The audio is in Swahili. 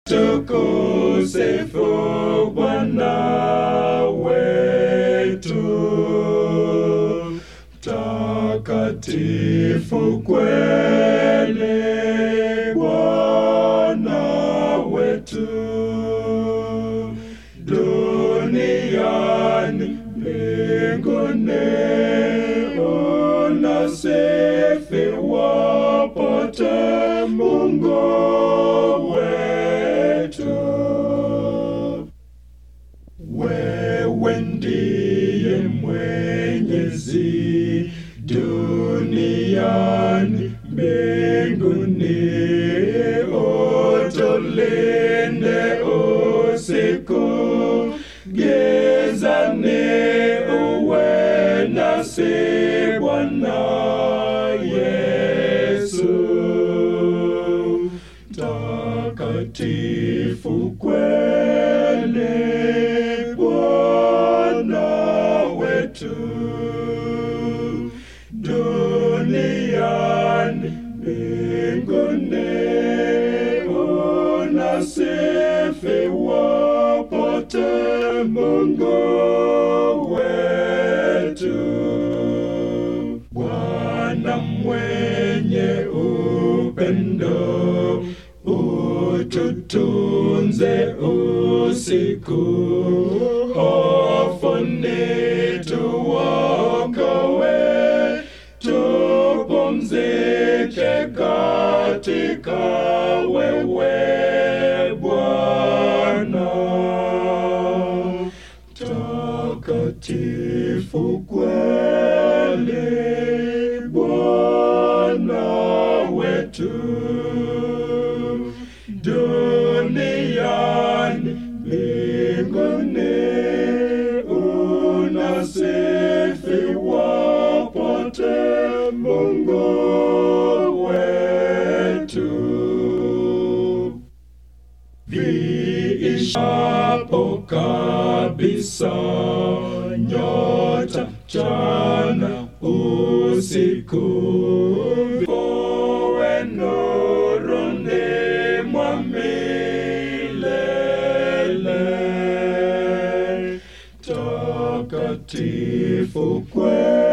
tukusifu Bwana wetu takatifu kweli Bwana wetu duniani mbinguni unasifiwa pote Mungu wetu wewe ndiye mwenyezi duniani mbinguni utulinde usiku gizani uwe nasi Bwana Yesu takatifu kweli Bwana wetu duniani mbinguni unasifiwa pote Mungu wetu Bwana mwenye upendo ututunze usiku hofuni tuokowe tupumzike katika wewe Bwana takatifu kweli Bwana wetu duniani mbinguni unasifiwa pote Mungu wetu viishapo kabisa nyota chana usiku kowe nuruni mwa milele takatifu kweli